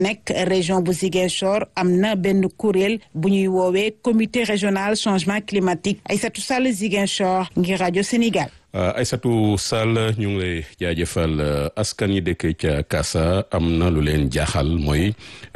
nekk région bu Ziguinchor am na benn kuréel bu ñuy woowee comité régional changement climatique Aïssatou Sall Ziguinchor ngir rajo Sénégal. Aïssatou Sall ñu ngi lay jaajëfal askan yi dëkk ca Kassa am na lu leen jaaxal mooy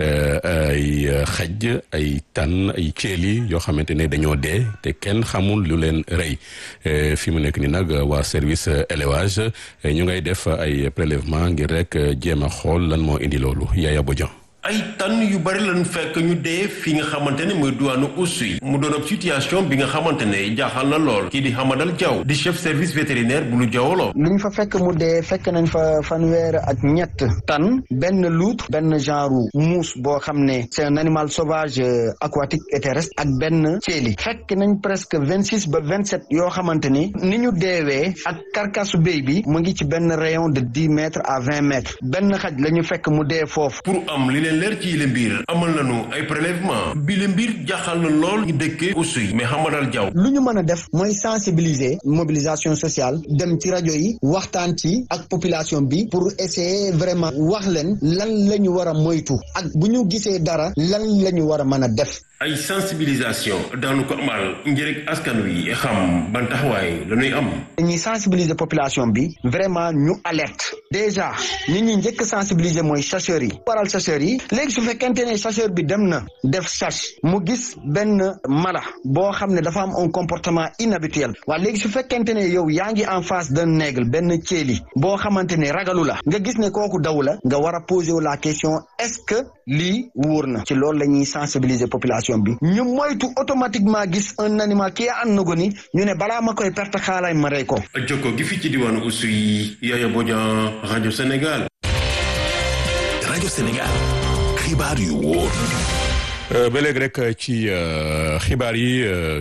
ay xaj ay tan ay ceeli yoo xamante ne dañoo dee te kenn xamul lu leen rey fi mu nekk ni nag waa service élevage ñu ngay def ay prélèvement ngir rek jéem a xool lan moo indi loolu Yaya Bodian ay tan yu bari lañu fekk ñu dee fi nga xamante ne mooy duwaanu Oussouye mu doon ab situation bi nga xamante ne jaaxal na lool kii di Hamadal Diaw di chef service vétérinaire bu lu jawoloo li ñu fa fekk mu dee fekk nañ fa fanweer ak ñett tan benn loutre benn genre muus boo xam ne c'est un animal sauvage aquatique et terrestre ak benn ceeli fekk nañ presque vingt six ba vingt sept yoo xamante ni ni ñu deewee ak karkasu béy bi mu ngi ci benn rayon de dix mètres à vingt mètres benn xaj la ñu fekk mu dee foofu pour am li leen leer ci yile mbir amal nañu ay prélèvement bi le mbir jaaxal na lool ñu dëkkee Oussouye mais Hamadal Diaw lu ñu mën a def mooy sensibiliser mobilisation sociale dem ci rajo yi waxtaan ci ak population bi pour essayer vraiment wax leen lan la ñu war a moytu ak bu ñu gisee dara lan la ñu war a mën a def ay sensibilisation daanu ko amal ngir askan wi xam ban taxawaay la ñuy am dañuy sensibiliser population bi vraiment ñu alerte déjà ñi ñuy njëkk sensibiliser mooy chasseurs yi waral chasseurs yi léegi su fekkente ne chasseur bi dem na def chasse mu gis benn mala boo xam ne dafa am un comportement inhabituel waa léegi su fekkente ne yow yaa ngi en face d'un aigle benn ceeli boo xamante ne ragalu la nga gis ne kooku daw la nga war a poser wu la question est-ce que lii wóor na ci loolu la ñuy sensibiliser population bi ñu moytu automatiquement gis un animal qui est en agonie ñu ne balaa ma koy perte xaalaay ma rey ko. jokko gi fi ci diwaanu Oussouye Yaya Bodian rajo Sénégal. rajo Sénégal xibaar yu wóor. ba léegi rek ci xibaar yi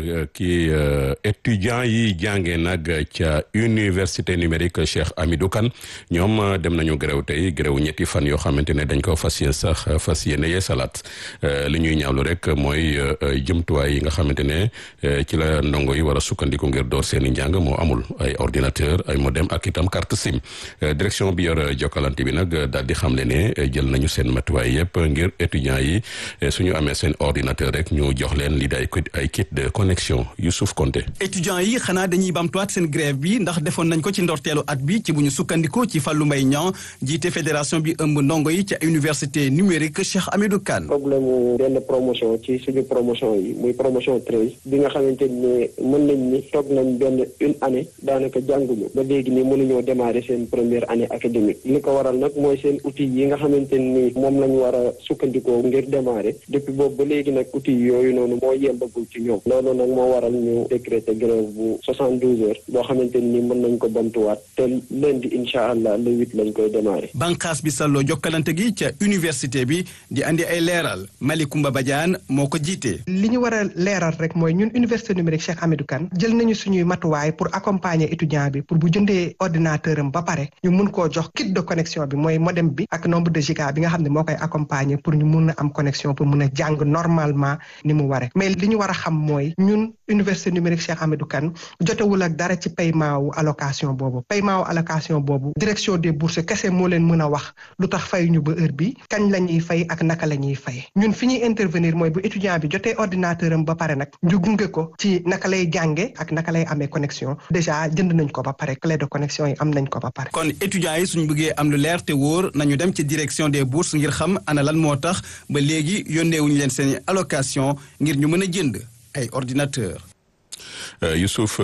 kii étudiants yi jàngee nag ca université numérique Cheikh Hamidou Kane ñoom dem nañu grève tey grève ñetti fan yoo xamante ne dañ ko fas yéene sax fas yéene yee salaat li ñuy ñaawlu rek mooy jëmtuwaay yi nga xamante ne ci la ndongo yi war a sukkandiku ngir door seen i njàng moo amul ay ordinateur ay modem ak itam carte SIM direction bi yor jokkalante bi nag daal di xamle ne jël nañu seen matuwaay yëpp ngir étudiants yi suñu amee seen ordinateur rek ñu jox leen li day ay kit de connexion Youssouf Konté étudiants yi xanaa dañuy bamtuwaat seen grève bi ndax defoon nañ ko ci ndorteelu at bi ci bu ñu sukkandiku ci Fallou Mbaye Niang jiite fédération bi ëmb ndongo yi ca université numérique Cheikh Hamidou Kane problème mu benn promotion ci suñu promotion yi muy promotion treize bi nga xamante ni mën nañ ni toog nañ benn une année daanaka jànguñu ba léegi ni mënuñoo démarrer seen première année académique li ko waral nag mooy seen outil yi nga xamante ni moom lañ war a sukkandikoo ngir démarrer depuis boobu ba léegi nag outil yooyu noonu moo yembagul ci ñoom loolu nag moo waral ñu décréter grève bu soixante douze heures boo xamante ni mën nañ ko bamtuwaat te lundi incha allah le huit lañ koy démarrer. banqaas bi salloo jokkalante gi ca université bi di andi ay leeral Malicoumba Badiane moo ko jiite. li ñu war a leeral rek mooy ñun université numérique Cheikh Hamidou Kane jël nañu suñuy matuwaay pour accompagner étudiant bi pour bu jëndee ordinateur am ba pare ñu mun koo jox kit de connexion bi mooy modem bi ak nombre de giga bi nga xam ne moo koy accompagner pour ñu mun a am connexion pour mun a jàng normalement ni mu ware mais li ñu war a xam mooy ñun université numérique Cheikh Hamidou Kane jotewul ak dara ci paiement wu allocation boobu paiement wu allocation boobu direction des bourses kese moo leen mën a wax lu tax fay ñu ba heure bi kañ la ñuy fay ak naka la ñuy fay ñun fi ñuy intervenir mooy bu étudiant bi jotee ordinateur am ba pare nag ñu gunge ko ci naka lay jànge ak naka lay amee connexion déjà jënd nañ ko ba pare clé de connexion yi am nañ ko ba pare. kon étudiants yi suñu bëggee am lu leer te wóor nañu dem ci direction des bourses ngir xam ana lan moo tax ba léegi yónneewuñu leen seen allocation ngir ñu mën a jënd ay ordinateur Youssouf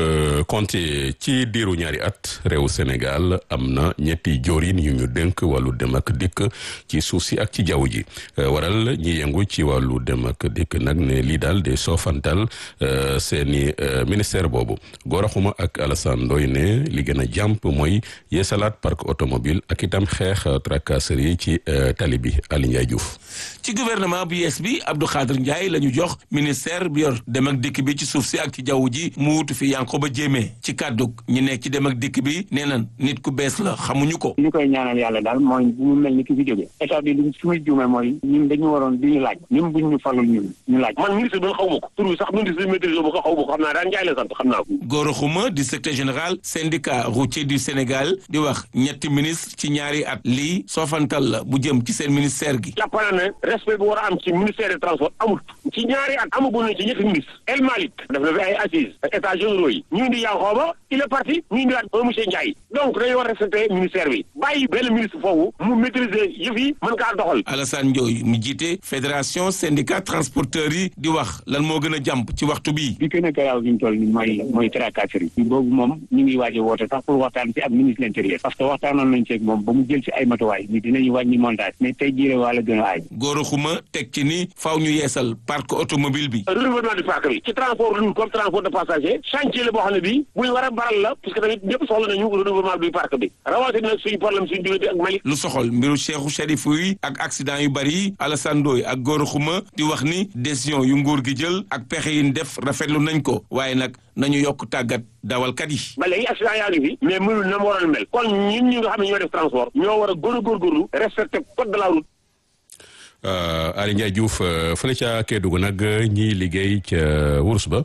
Konté ci diiru ñaari at réew Sénégal am na ñetti joorin yu ñu dénk wàllu dem ak dikk ci suuf si ak ci jaww ji waral ñi yëngu ci wàllu dem ak dikk nag ne lii daal de soofantal seeni ministère boobu Gora Xuma ak Alassane Ndoye ne li gën a jàmp mooy yeesalaat parc automobile ak itam xeex tracasserie ci tali bi Ali Ndiaye Diouf ci gouvernement bu yees bi Abdou Khadre Ndiaye la ñu jox ministère bi yor dem ak dikk bi ci suuf si ak ci jaww ji mu mu wutu fi Yankoba Diémé ci kàddug ñi nekk ci dem ak dikk bi nee na nit ku bees la xamuñu ko. li koy ñaanal yàlla daal mooy bu mu mel ni ki fi jógee état bi li su muy juumee mooy ñun dañu waroon di ñu laaj même buñ ñu falul ñun ñu laaj. man ministre bi xaw ma ko tur bi sax ministre bi maîtrise ma ko xaw ma ko xam naa daan njaay la sant xam naa ko. Gora Khouma di secrétaire général syndicat routier du Sénégal di wax ñetti ministre ci ñaari at lii soofantal la bu jëm ci seen ministère gi. jàpp naa ne respect bi war a am ci ministère des transports amul ci ñaari at amaguñ ne ci ñetti ministre El Malick def na fi ay assises ak états généraux yi ñu indi Yankhoba il est parti ñu indiwaat un monsieur Ndiaye donc dañu war a respecter ministère bi bàyyi benn ministre foofu mu maîtriser yëf yi mën kaa doxal. Alassane Ndioye mu jiite fédération syndicat transporteurs yi di wax lan moo gën a jàmp ci waxtu bii. bi gën a garaaw gi ñu toll nii mooy mooy tracasserie yi boobu moom ñu ngi waaj a woote sax pour waxtaan ci ak ministre de l'intérieur parce que waxtaanoon nañ ci ak moom ba mu jël ci ay matuwaay ni dinañu wàññi montage mais tey jii wala gën a aay. Gora Khouma teg ci ni faaw ñu yeesal parc automobile bi. renouvellement du parc bi ci transport lourd comme transport de passager chantier la boo xam ne bii bu ñu war a baral la parce que tamit ñëpp soxla nañu renouvellement du parc bi rawatina nag suñu problème suñu diggante ak Mali. lu soxal mbiru Cheikhou Chérif yi ak accident yu bari yi Alassane Ndoye ak Gora Khouma di wax ni décision yu nguur gi jël ak pexe yi ñu def rafetlu nañ ko waaye nag nañu yokk tàggat dawalkat yi. ba léegi accident yaa ngi fi mais mënul na mu waroon mel kon ñun ñi nga xam ne ñoo def transport ñoo war a gën a góorgóorlu respecter code de la route. Aly Ndiaye Diouf fële ca Kédougou nag ñiy liggéey ca wurus ba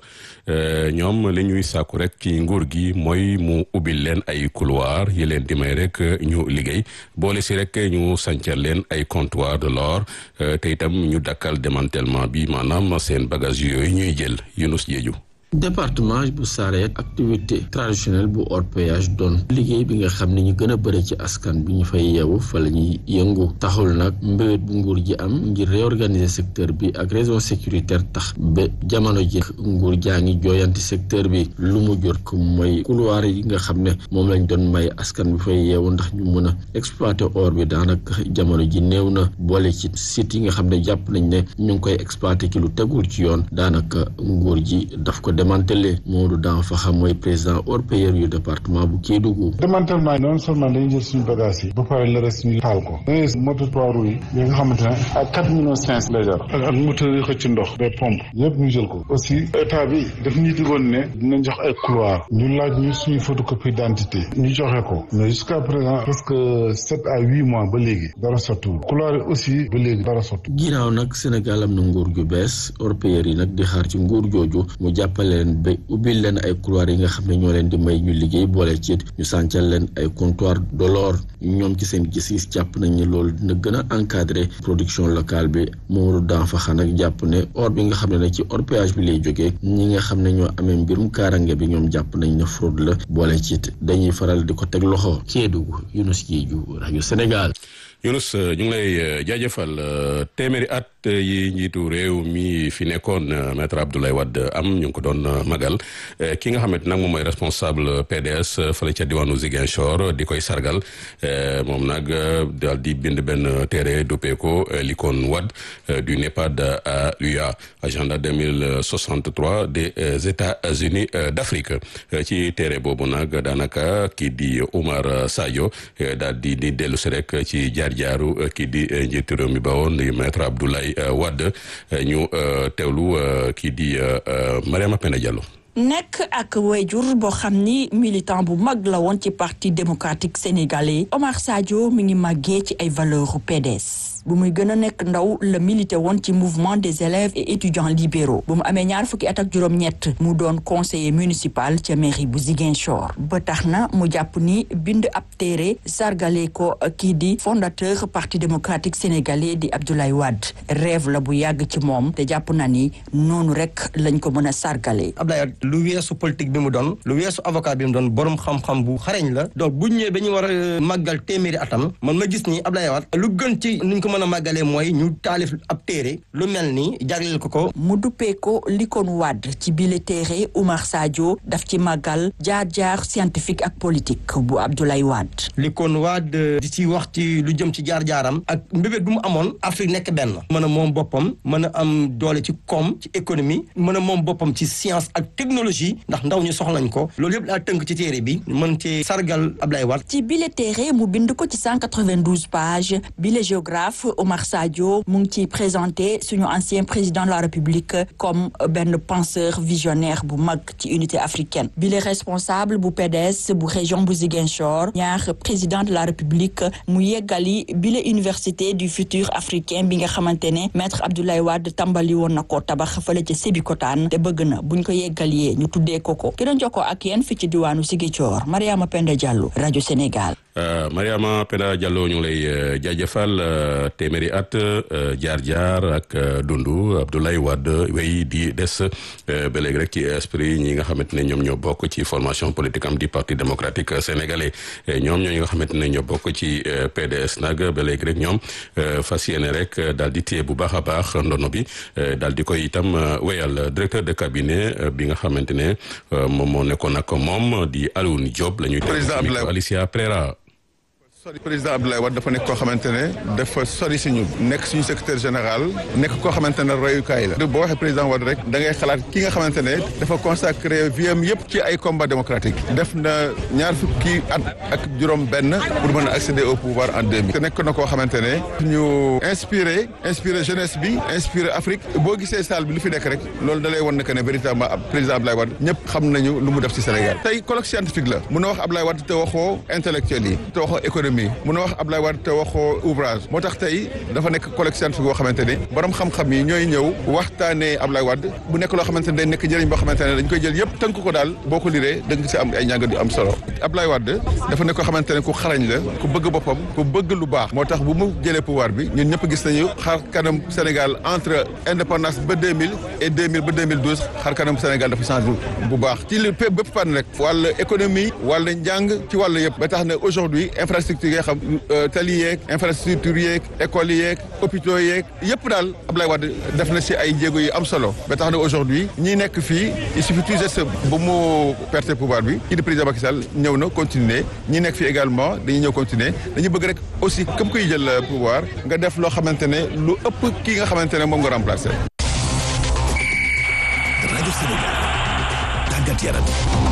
ñoom li ñuy sàkku rek ci nguur gi mooy mu ubbil leen ay couloir yi leen di may rek ñu liggéey boole si rek ñu sancal leen ay comptoir de l'or te itam ñu dakkal démantèlement bi maanaam seen bagage yooyu ñuy jël Yunus Jeeju département bu Saraya activité traditionnelle bu orpaillage doon liggéey bi nga xam ne ñu gën a bëri ci askan bi ñu fay yeewu fa la ñuy yëngu taxul nag mbébét bu nguur ji am ngir réorganiser secteur bi ak raison sécuritaire tax ba jamono ji nguur jaa ngi jooyanti secteur bi lu mu jur ko mooy couloir yi nga xam ne moom lañ doon may askan bi fay yeewu ndax ñu mën a exploiter or bi daanaka jamono ji néew na boole ci site yi nga xam ne jàpp nañ ne ñu ngi koy exploiter ci lu tegul ci yoon daanaka nguur ji daf ko démantelé Modou Dan fa xam mooy président orpailleur yu département bu Kédougou. démantèlement yi non seulement dañuy jël suñu bagage yi ba pare le reste ñu taal ko dangay moto trois roues yi yi nga xamante ne ak quatre millions cinq cent lay jar ak ak moteur yi xëcc ndox des pompes yëpp ñu jël ko aussi état bi daf ñu digoon ne dinañ jox ay couloir ñu laaj ñu suñu photocopie d'identité ñu joxe ko mais jusqu'à présent presque sept à huit mois ba léegi dara sottiwul couloir yi aussi ba léegi dara sotti ginnaaw nag Sénégal am na nguur gu bees orpailleurs yi nag di xaar ci nguur jooju mu jàppale leen ba ubbil leen ay couloir yi nga xam ne ñoo leen di may ñu liggéey boole ci ñu sàncal leen ay comptoir de l'or ñoom ci seen gis-gis jàpp nañ ne loolu dina gën a encadrer production locale bi Mamadou Danfa nag jàpp ne or bi nga xam ne nag ci orpaillage bi lay jógee ñi nga xam ne ñoo amee mbirum kaarange bi ñoom jàpp nañ ne fraude la boole ci dañuy faral di ko teg loxo Kédougou Younous Diédhiou rajo Sénégal. Younous ñu ngi lay jaajëfal téeméeri at yi njiitu réew mi fi nekkoon maître Abdoulaye Wade am ñu ngi ko doon magal ki nga xamante nag moom mooy responsable PDS fële ca diwaanu Ziguinchor di koy sargal moom nag daal di bind benn téere duppee ko l'icône Wade du NEPAD à l'UA agenda 2063 des États-Unis d'Afrique ci téere boobu nag daanaka kii di Oumar Sadio daal di di dellu si rek ci jaar-jaaru kii di njiitu réew mi ba woon di maître Abdoulaye Wade ñu teewlu kii di Mariama Penda Diallo nekk ak wayjur boo xam ni militant bu mag la woon ci parti démocratique sénégalais Omar Sadio mi ngi màggee ci ay valeurs PDS bu muy gën a nekk ndaw la milité woon ci mouvement des élèves et étudiants libéraux bu mu amee ñaar fukki at ak juróom-ñett mu doon conseiller municipal ca mairie bu Ziguinchor ba tax na mu jàpp ni bind ab téere sargale ko kii di fondateur parti démocratique sénégalais di Abdoulaye Wade rêve la bu yàgg ci moom te jàpp na ni noonu rek lañ ko mën a sargale lu weesu politique bi mu doon lu weesu avocat bi mu doon borom xam-xam bu xareñ la donc bu ñëwee ba ñu war a màggal téeméeri atam man ma gis ni Abdoulaye Wade lu gën ci nuñ ko mën a màggalee mooy ñu taalif ab téere lu mel ni jagleel ko ko mu duppee ko l'icône Wade ci bile téere Oumar Sadio daf ci màggal jaar-jaar scientifique ak politique bu Abdoulaye Wade l'icône Wade di ci wax ci lu jëm ci jaar-jaaram ak mbébét bu mu amoon Afrique nekk benn mën a moom boppam mën a am doole ci koom ci économie mën a moom boppam ci science ak technologie ndax ndaw ñu soxlañ ko loolu yëpp daa tënk ci téere bi mën ci sargal Ablaye Wade ci bile téere mu bind ko ci 192 pages bile géographe Walf Omar Sadio mu ngi ciy présenté suñu ancien président de la République comme benn penseur visionnaire bu mag ci unité africaine bi le responsable bu PDS bu région bu Ziguinchor ñaar président de la République mu yeggali bi le université du futur africain bi nga xamante ne maître Abdoulaye Wade tàmbali woon na ko tabax fële ca Sébikotane te bëgg na buñ ko yeggalee ñu tuddee ko ko ki doon jokkoo ak yéen fi ci diwaanu Ziguinchor Mariama Penda Diallo rajo Sénégal. Mariama Penda Diallo ñu ngi lay jaajëfal téeméeri at jaar-jaar ak dundu Abdoulaye Wade wéy di des ba léegi rek ci esprit ñi nga xamante ne ñoom ñoo bokk ci formation politique am di parti démocratique sénégalais ñoom ñoo ñi nga xamante ne ñoo bokk ci PDS nag ba léegi rek ñoom fas yéene rek daal di téye bu baax a baax ndono bi daal di koy itam wéyal directeur de cabinet bi nga xamante ne moom moo nekkoon ak moom di Alioune Diop la ñuy. président Abdoulaye Alicia Prera. sori président Abdoulaye Wade dafa nekk koo xamante ne dafa sori si ñu nekk suñu secrétaire général nekk koo xamante ne royukaay la boo waxee président Wade rek da ngay xalaat ki nga xamante ne dafa consacré vie am yëpp ci ay combat démocratique def na ñaar fukki at ak juróom benn pour mën a accéder au pouvoir en 2000 te nekk na koo xamante ne ñu inspiré inspiré jeunesse bi inspiré Afrique boo gisee salle bi lu fi nekk rek loolu da lay wan ne que ne véritablement président Abdoulaye Wade ñëpp xam nañu lu mu def ci Sénégal tey colloque scientifique la mun a wax Abdoulaye Wade te waxoo intellectuel yi te waxoo économie mun a wax Abdoulaye Wade te waxoo ouvrage moo tax tey dafa nekk colloque scientifique boo xamante ne borom xam-xam yi ñooy ñëw waxtaanee Abdoulaye Wade bu nekk loo xamante ne day nekk njëriñ boo xamante ne dañ koy jël yëpp tënk ko daal boo ko liree da nga si am ay njàngat yu am solo Abdoulaye Wade dafa nekk koo xamante ne ku xarañ la ku bëgg boppam ku bëgg lu baax moo tax bu mu jëlee pouvoir bi ñun ñëpp gis nañu xar kanam Sénégal entre indépendance ba 2000 et 2000 ba 2012 xar kanam Sénégal dafa changé bu baax ci li bépp pan rek wàllu économie wàllu njàng ci wàllu yëpp ba tax ne aujourd'hui infrastructure yi nga xam tali yeeg infrastructure yeeg école yeeg hôpitaux yeeg yëpp daal Abdoulaye Wade def na si ay jéego yu am solo ba tax na aujourd'hui ñi nekk fii il suffit tout juste ba mu perte pouvoir bi kii di président Macky Sall ñëw na continuer ñi nekk fii également dañuy ñëw continuer dañu bëgg rek aussi képp kuy jël pouvoir nga def loo xamante ne lu ëpp kii nga xamante ne moom nga remplacer. rajo Sénégal tàggat yaram.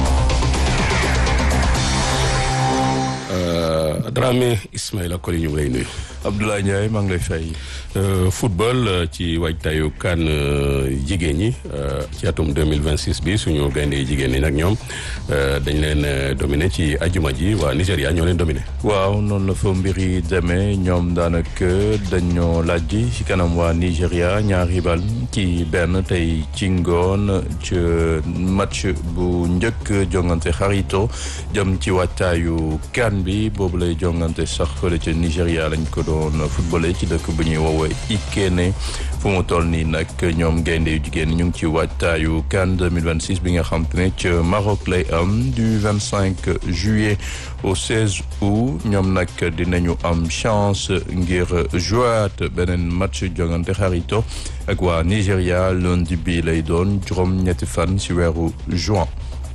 Dramé Ismaïla Koli ñu ngi lay nuyu. Abdoulaye Ndiaye maa ngi lay fay. football ci waajtaayu kan jigéen ñi ci atum deux mille vingt six bi suñu gaynde jigéen ñi nag ñoom dañ leen dominé ci ajuma ji waa Nigéria ñoo leen dominé. waaw noonu la fa mbir yi demee ñoom daanaka dañoo laaj ci kanam waa Nigéria ñaari bal ci benn tey ci ngoon ci match bu njëkk jongante xarito jëm ci waajtaayu kan bi boobu lay jongante sax fële ca Nigéria lañ ko doon footballé ci dëkk bu ñuy woowee Ikene fu mu toll nii nag ñoom gaynde yu jigéen ñu ngi ci waajtaayu CAN 2026 bi nga xam te ne ca Maroc lay am du 25 juillet au 16 août ñoom nag dinañu am chance ngir jouaat beneen match jongante xarito ak waa Nigéria lundi bi lay doon juróom ñetti fan ci weeru juin.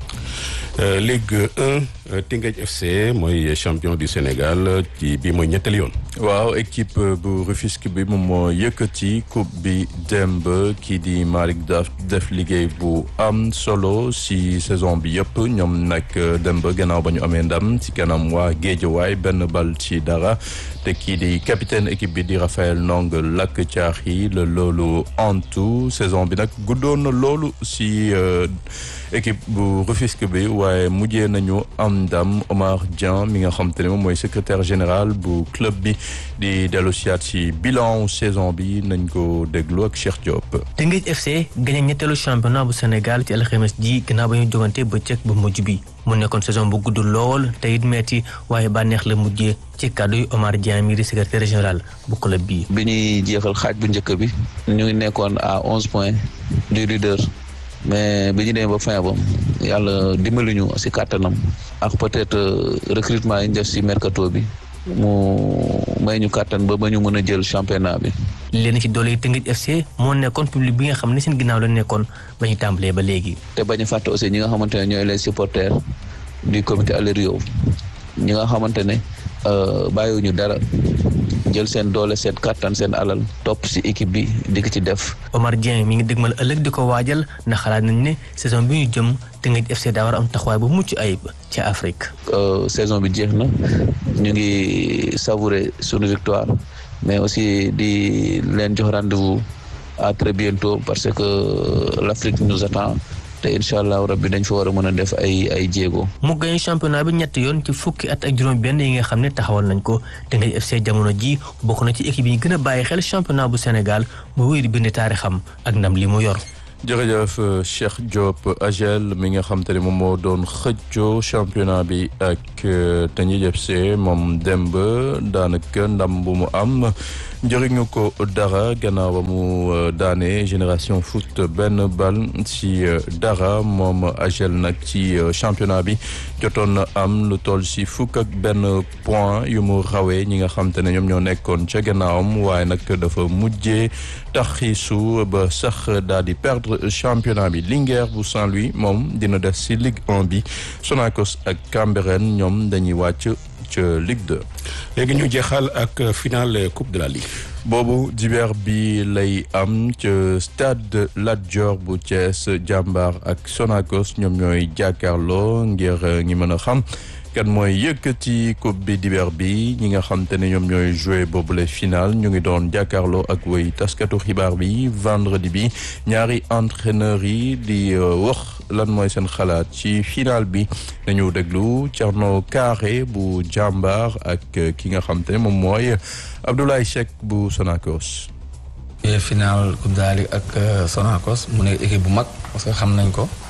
Ligue 1 Teungueth FC mooy champion du Sénégal ci bi mooy ñetteel yoon. waaw équipe bu Rufisque bi moom moo yëkkati coupe bi démb kii di Malick daf def liggéey bu am solo si saison bi yëpp ñoom nag démb gannaaw ba ñu amee ndam ci kanam waa Géejawaay benn bal ci dara te kii di capitaine équipe bi di Raphaël Ndong lakk caax yi la loolu antu saison bi nag guddoon na loolu si équipe bu Rufisque bi waaye mujjee nañu am ndam Omar Dieng mi nga xam te ne moom mooy secrétaire général bu club bi di dellu siyaat si bilan saison bi nañ ko déglu ak Cheikh Diop. Teungueth FC gagné ñetteelu championnat bu Sénégal ci alxames ji gannaaw ba ñu jogante bëccëg bu mujj bi mu nekkoon saison bu gudd lool te it metti waaye bànneex la mujjee ci kàddu yu Omar Dieng mi di secrétaire général bu club bi. bi ñuy jeexal xaaj bu njëkk bi ñu ngi nekkoon à onze points du leader. mais bi ñu demee ba fin ba yàlla dimbali ñu si kàttanam ak peut-être recrutement yi ñu def si mercato bi mu may ñu kàttan ba ba ñu mën a jël championnat bi. leen ci doole Teungueth FC moo nekkoon public bi nga xam ne seen ginnaaw la nekkoon ba ñu tàmbalee ba léegi. te bañ a fàtte aussi ñi nga xamante ne ñooy les supporters du comité Alerio ñi nga xamante ne bàyyiwuñu dara. jël seen doole seen kàttan seen alal topp ci équipe bi di ko ci def. Omar Dieng mi ngi dëgmal ëllëg di ko waajal ndax xalaat nañ ne saison bi ñu jëm Teungueth FC daa war a am taxawaay bu mucc ayib ci Afrique. saison bi jeex na ñu ngi savourer sunu victoire mais aussi di leen jox rendez-vous à très bientôt parce que l'Afrique nous attend te incha allah rabbi dañ fa war a mën a def ay ay jéego. mu gañ championnat bi ñetti yoon ci fukki at ak juróom-benn yi nga xam ne taxawal nañ ko Teungueth FC jamono ji bokk na ci équipe yi gën a bàyyi xel championnat bu Sénégal mu wéy di bind taarixam ak ndam li mu yor. jërëjëf Cheikh Diop Agel mi nga xam te ne moom moo doon xëccoo championnat bi ak Teungueth FC moom demb daanaka ndam bu mu am njëriñu ko dara gannaaw ba mu daane génération foot benn bal ci dara moom Agel nag ci championnat bi jotoon na am lu toll si fukk ak benn point yu mu rawee ñi nga xam te ne ñoom ñoo nekkoon ca gannaawam waaye nag dafa mujjee taxiisu ba sax daal di perdre championnat bi Linguère bu Saint-Louis moom dina des ci Ligue 1 bi Sonacos ak Cambérène ñoom dañuy wàcc ca Ligue 2. léegi ñu jeexal ak finale coupe de la ligue. boobu dibeer bi lay am ca stade Lat Dior bu Thiès jàmbaar ak Sonacos ñoom ñooy jàkkaarloo ngir ñi mën a xam. kan mooy yëkkati coupe bi dibeer bi ñi nga xam te ne ñoom ñooy joué boobule final ñu ngi doon jàkkaarloo ak way taskatu xibaar bi vendredi bi ñaari entraîneurs yi di wax lan mooy seen xalaat ci final bi nañu déglu Thierno Carré bu jàmbaar ak ki nga xam te ne moom mooy Abdoulaye Cheikh bu Sonacos. final coupe de la Ligue ak Sonacos mu nekk équipe bu mag parce que xam nañ ko.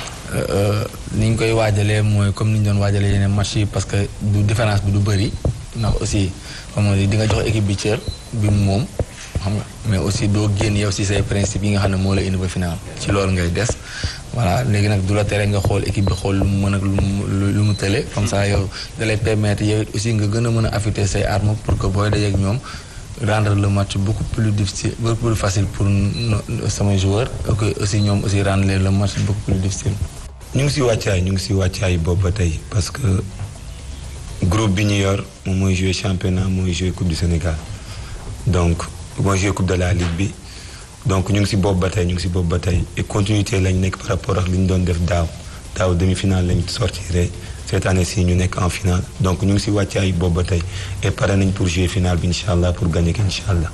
ni ñu koy waajalee mooy comme ni ñu doon waajalee yeneen match yi parce que du différence bi du bëri ndax aussi comme on dit di nga jox équipe bi cër bi mu moom xam nga mais aussi doo génn yow si say principe yi nga xam ne moo la indi ba final ci loolu ngay des voilà léegi nag du la tere nga xool équipe bi xool lu mu mën ak lu mu lu mu tële comme ça yow da lay permettre yow aussi nga gën a mën a affûter say armes pour que booy dajeek ñoom rendre le match beaucoup plus difficile beaucoup plus facile pour samay joueurs et aussi ñoom aussi rendre le match beaucoup plus difficile. ñu ngi si wàccaay ñu ngi si wàccaay boobu ba tey parce que groupe bi ñu yor moom mooy jouer championnat mooy jouer coupe du Sénégal donc mooy jouer coupe de la ligue bi donc ñu ngi si boobu ba tey ñu ngi si boobu ba tey et continuité lañ nekk par rapport ak li ñu doon def daaw daaw demi-finale lañ sortiré cette année ci ñu nekk en finale donc ñu ngi si wàccaay boobu ba tey et pare nañ pour jouer finale bi incha allah pour gagner ko incha allah.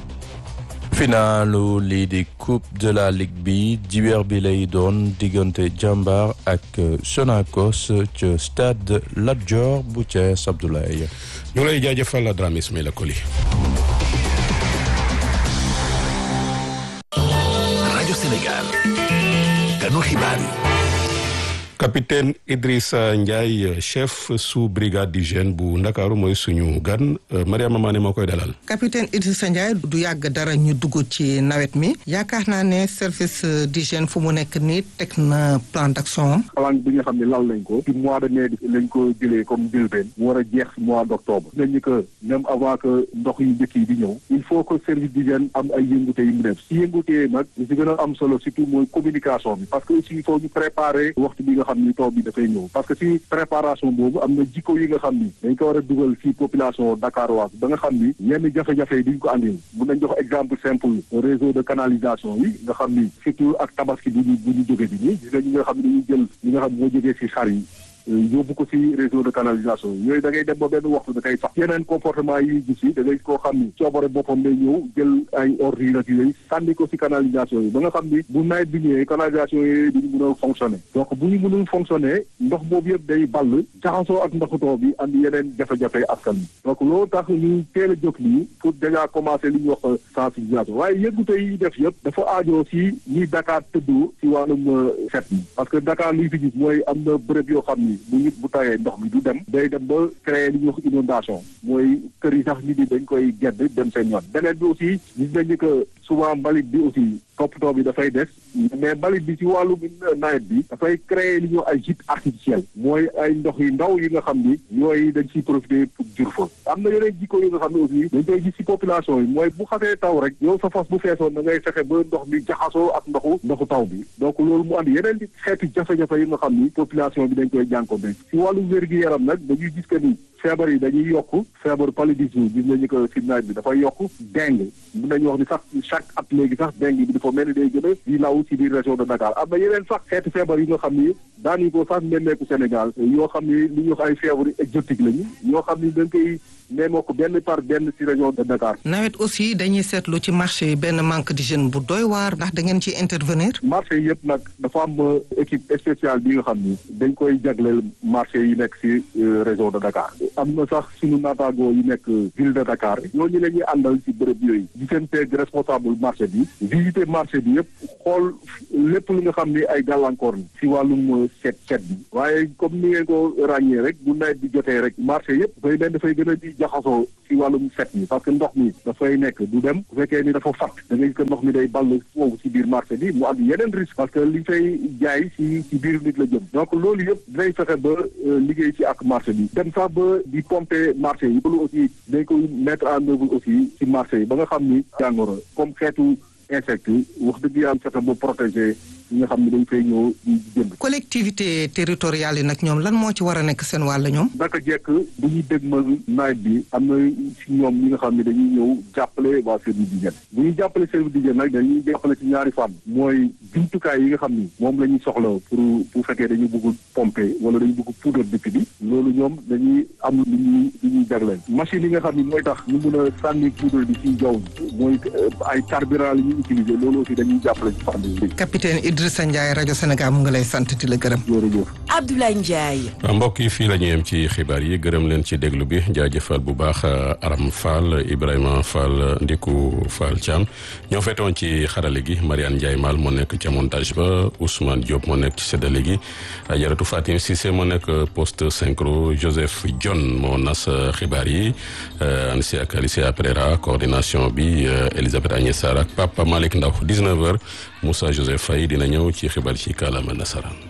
finalu lii di coupe de la ligue bi dibeer bi lay doon diggante jàmbaar ak Sonacos ca stade Lat Dior bu Thiès Abdoulaye. ñu lay jaajëfal Dramé Ismaïla Koli. rajo Sénégal. kanu xibaar yi. capitaine Idrissa Ndiaye chef sous brigade d'hygiène bu Ndakaaru mooy suñu gan Mariama Mané moo koy dalal. capitaine Idrissa Ndiaye du yàgg dara ñu dugg ci nawet mi yaakaar naa ne service d'hygiène fu mu nekk nii teg na plan d'action am. plan bi nga xam ne lal nañ ko ci mois de mai lañ ko jëlee comme njëlbeen mu war a jeex mois d'octobre nañ ni que même avant que ndox yu njëkk yi di ñëw il faut que service d'hygiène am ay yëngute yu mu def si yëngute nag li si gën a am solo surtout mooy communication bi parce que aussi il faut ñu préparer waxtu bi nga xam ni taw bi dafay ñëw parce que si préparation boobu am na jikko yi nga xam ni dañ ko war a dugal si population dakaroise ba nga xam ni yenn jafe-jafe yi duñ ko andil mun nañ jox exemple simple réseau de canalisation yi nga xam ni surtout ak tabaski bu ñu bu ñu jóge bi nii gis nga ñi nga xam ne dañuy jël ñi nga xam moo jógee si xar yi yóbbu ko si réseau de canalisation yooyu da ngay dem ba benn waxtu da koy sax yeneen comportement yi gis yi da ngay koo xam ni coobare boppam day ñëw jël ay ordures ak yooyu sànni ko si canalisation yi ba nga xam ni bu nawet bi ñëwee canalisation yooyu duñu mën a fonctionner donc bu ñu mënul fonctionner ndox boobu yëpp day ball jaxasoo ak ndoxu taw bi andi yeneen jafe-jafe askan bi donc loolu tax ñu teel a jóg nii pour déjà commencer li ñuy wax sensibilisation waaye yëggute yi def yëpp dafa aajoo si ñi Dakar tëddoo si wàllum set mi parce que Dakar liy fi gis mooy am na bërëb yoo xam ni bu nit bu tawee ndox mi du dem day dem ba créer li ñuy wax inondation mooy kër yi sax nit ñi dañ koy gedd dem seen yoon beneen bi aussi gis nañ ni que souvent mbalit bi aussi toppatoo bi dafay des mais mbalit bi ci wàllu nawet bi dafay créer li ñuy wax ay gîte artificiel mooy ay ndox yu ndaw yi nga xam ni yooyu dañ ciy profiter pour jur fa am na yeneen jikko yi nga xam ne aussi dañ koy gis ci population yi mooy bu xasee taw rek yow sa fas bu feesoon da ngay fexe ba ndox mi jaxasoo ak ndoxu ndoxu taw bi donc loolu mu andi yeneen xeetu jafe-jafe yi nga xam ni population bi dañ koy jànko be ci wàllu wér-gi-yaram nag dañuy gis que ni feebar yi dañuy yokk feebar paludisme gis nañu ko si nawet bi dafay yokk dengue mun nañu wax ni sax chaque at léegi sax dengue bi dafa mel ni day gën a di law si biir région de Dakar am na yeneen sax xeeti feebar yi nga xam ni daañu ko sax nemmeeku Sénégal yoo xam ni li ñuy wax ay feebar exotique lañu yoo xam ni dañ koy neemoo ko benn par benn si région de Dakar. nawet aussi dañuy seetlu ci marché yi benn manque d'hygiène bu doy waar ndax da ngeen ci intervenir. marché yi yëpp nag dafa am équipe spéciale bi nga xam ni dañ koy jagleel marché yi nekk si région de Dakar am na sax suñu naataangoo yi nekk ville de Dakar ñooñu la ñuy àndal si bërëb yooyu di seen teeg responsable marché bi visiter marché bi yëpp xool lépp li nga xam ni ay gàllankoor ni si wàllum set set bi waaye comme ni ngeen ko ràññee rek bu nawet bi jotee rek marché yëpp dafay benn dafay gën a di jaxasoo si wàllum set mi parce que ndox mi dafay nekk du dem bu fekkee ni dafa fat da ngay ko ndox mi day ball foofu si biir marché bi mu am yeneen risque parce que li fay jaay si si biir nit la jëm donc loolu yëpp dinañ fexe ba liggéey ci ak marché bi dem sax ba di pomper marché yi loolu aussi dañ ko mettre en œuvre aussi si marché yi ba nga xam ni jàngoro comme xeetu insecte wax dëgg yàlla fexe ba protéger ñi nga xam ne dañ fay ñëw di jënd. collectivité territoriale yi nag ñoom lan moo ci war a nekk seen wàll ñoom. naka jekk bu ñuy dégmal nawet bi am na si ñoom ñi nga xam ne dañuy ñëw jàppale waa service d'hygiène bu ñuy jàppale service d'hygiène nag dañuy jàppale ci ñaari fànn mooy jumtukaay yi nga xam ni moom la ñuy soxla pour bu fekkee dañu bëgg pomper wala dañu bëgg poudre dëkk bi loolu ñoom dañuy am lu ñuy lu ñuy jagleel machine yi nga xam ni mooy tax ñu mun a sànni poudre bi ci jaww ji mooy ay carburant la ñuy utiliser loolu aussi dañuy jàppale ci fànn yi. capitaine Idrissa Ndiaye rajo Sénégal mu ngi lay sant di la gërëm. Abdoulaye Ndiaye. mbokk yi fii la ñu yem ci xibaar yi gërëm leen ci déglu bi jaajëfal bu baax Aram Fall Ibrahima Fall Ndiku Fall Thiam ñoo feetoon ci xarale gi Mariane Ndiaye Mal moo nekk ca montage ba Ousmane Diop moo nekk ci séddale gi Ajaratu Fatim Cissé moo nekk poste synchro Joseph John moo nas xibaar yi Ansi ak Alicia Pereira coordination bi Elisabeth Agnès Sarr ak Papa Malick Ndaw 19h Moussa Joseph Faye dina ñëw ci xibaar ci kàllaama nasaraan